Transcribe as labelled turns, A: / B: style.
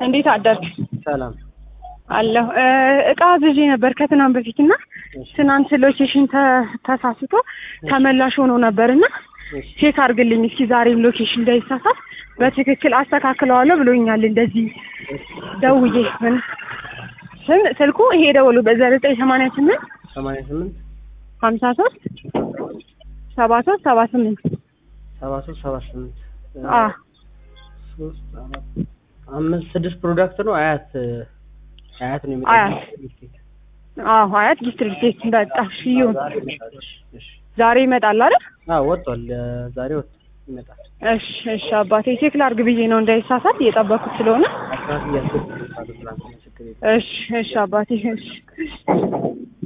A: እንዴት አደርክ?
B: ሰላም
A: አለሁ። እ እቃ አዝዤ ነበር ከትናንት በፊት እና
B: እሺ፣
A: ትናንት ሎኬሽን ተ- ተሳስቶ ተመላሽ ሆኖ ነበር እና
B: እሺ፣
A: ቼክ አድርግልኝ እስኪ ዛሬም ሎኬሽን እንዳይሳሳት በትክክል አስተካክለዋለሁ ብሎኛል። እንደዚህ ደውዬ ምን ስም ስልኩ ይሄ ደውሉ በዘጠኝ ሰማንያ ስምንት
B: ሰማንያ ስምንት
A: ሀምሳ ሶስት ሰባ ሶስት ሰባ ስምንት
B: ሰባ ሶስት ሰባ ስምንት
A: አ
B: ሶስት አራት አምስት ስድስት ፕሮዳክት ነው። አያት አያት ነው
A: አያት። አዎ አያት ዲስትሪክት በቃ እሺ ይሁን። ዛሬ ይመጣል አይደል?
B: አዎ ወጥቷል። ዛሬ ወጥ ይመጣል።
A: እሺ እሺ አባቴ ቼክ ላድርግ ብዬ ነው እንዳይሳሳት እየጠበኩት ስለሆነ።
B: አስራት እያስገባሉ ትናንትና ችግር የለም።
A: እሺ እሺ አባቴ እሺ